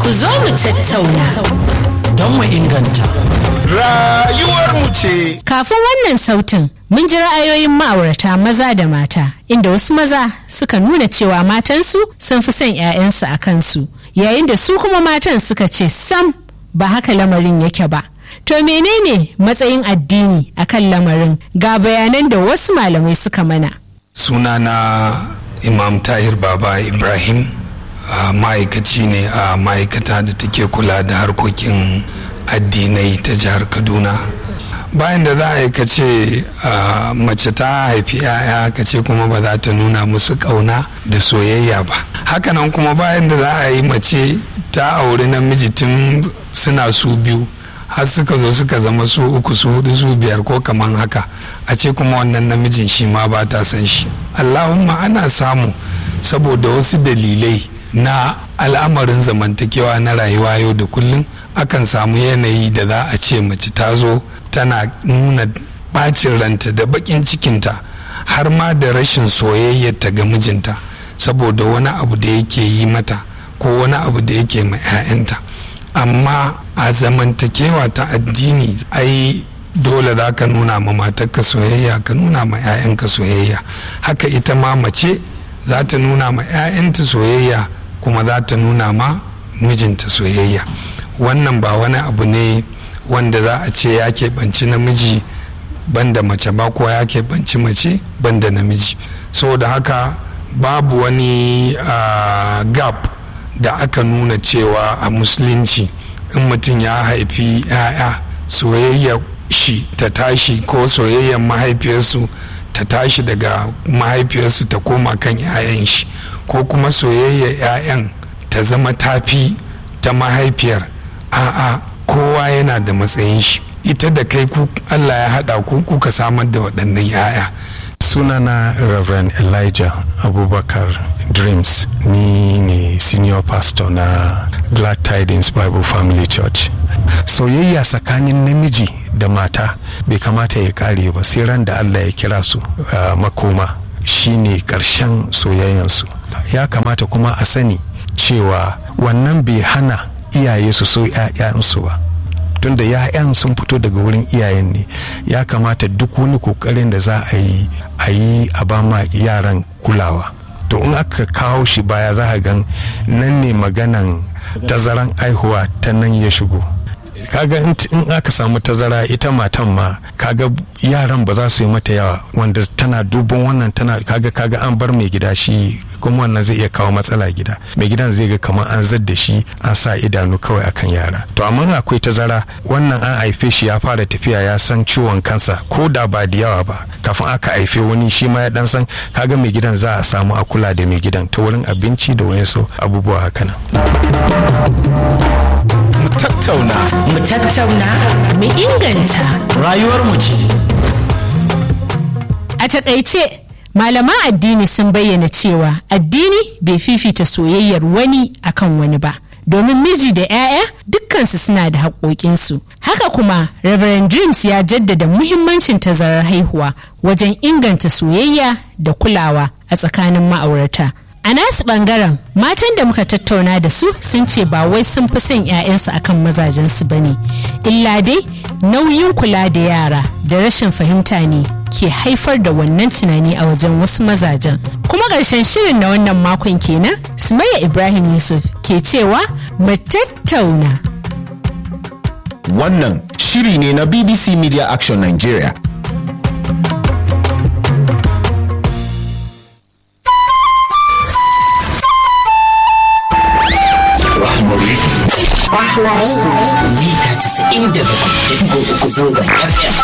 Ku zo mu tattauna. Don mu inganta. Rayuwarmu ce. Kafin wannan sautin, mun ji ra'ayoyin ma'aurata maza da mata, inda wasu maza suka nuna cewa matansu sun fi son 'ya'yansu a kansu, yayin da su kuma matan suka ce sam ba haka lamarin yake ba. To menene matsayin addini akan lamarin ga bayanan da wasu malamai suka mana. sunana imam tahir baba ibrahim a ma'aikaci ne a ma'aikata da take kula da harkokin addinai ta jihar kaduna bayan da za a yi kace mace ta haifi 'ya'ya kace kuma ba za ta nuna musu kauna da soyayya ba hakanan kuma bayan da za a yi mace ta auri namiji tun suna su biyu har suka zo suka zama su uku su hudu su biyar ko kaman haka a ce kuma wannan namijin shi ma ba ta san shi allahumma ana samu saboda wasu dalilai na al'amarin zamantakewa na rayuwa yau da kullum akan samu yanayi da za a ce mace ta zo tana nuna bacin ranta da bakin cikinta har ma da rashin soyayyarta ga mijinta saboda wani abu da yake yi mata ko wani abu da yake ma 'ya'yanta amma a zamantakewa ta addini ai dole za ka nuna ma matarka soyayya ka nuna ma 'ya'yanka soyayya haka ita ma mace za ta nuna ma 'ya'yanta soyayya kuma za ta nuna ma mijinta soyayya wannan ba wani abu ne wanda za a ce ya keɓanci namiji banda mace ba ko ya keɓanci mace banda namiji saboda haka babu wani uh, gap da aka nuna cewa a musulunci in mutum ya haifi 'ya'ya soyayya shi ta tashi ko soyayyar mahaifiyarsu ta tashi daga mahaifiyarsu ta koma kan 'ya'yan shi ko kuma soyayyar 'ya'yan ta zama tafi ta mahaifiyar a'a kowa yana da matsayin shi ita da kai ku allah ya haɗa ku kuka samar da waɗannan 'ya'ya sunana reverend elijah abubakar dreams ni ne senior pastor na glad tidings bible family church soyayya tsakanin namiji da mata bai kamata ya kare ba sai ran da allah ya kira su uh, makoma shine karshen soyayyansu ya kamata kuma a sani cewa wannan bai hana iyaye su so 'ya'yansu ba tunda ya'yan sun fito daga wurin iyayen ne ya kamata duk wani kokarin da za a yi a yi a ba ma yaran kulawa to in aka kawo shi baya za a gan nan ne maganan tazaran aihuwa ta nan ya shigo kaga in aka samu tazara ita matan ma kaga yaran ba za su yi mata yawa wanda tana dubon wannan tana kaga kaga an bar mai gida shi kuma wannan zai iya kawo matsala gida mai gidan zai ga kamar an zadda shi an sa idanu kawai akan yara to amma akwai tazara wannan an haife shi ya fara tafiya ya san ciwon kansa ko da ba da yawa ba kafin aka haife wani shi ma ya dan san kaga mai gidan za a samu a kula da mai gidan ta wurin abinci da wayansu abubuwa haka nan Mu tattauna. Mu tattauna, mu inganta. Rayuwarmu ce. A takaice, malaman addini sun bayyana cewa addini bai fifita soyayyar wani akan wani ba. Domin miji da 'ya'ya dukkansu suna da haƙoƙinsu. Haka kuma, Reverend Dreams ya jaddada muhimmancin tazarar haihuwa wajen inganta soyayya da kulawa a tsakanin ma'aurata. A nasu bangaren matan da muka tattauna da su sun ce ba wai sun fi son 'ya'yansu akan mazajensu ba ne, illa dai nauyin kula da yara da rashin fahimta ne ke haifar da wannan tunani a wajen wasu mazajen. Kuma ƙarshen shirin na wannan makon kenan, Sumayya Ibrahim Yusuf ke cewa mu tattauna. Wannan shiri ne na BBC Media Action Nigeria. mita 97.3 zangon FM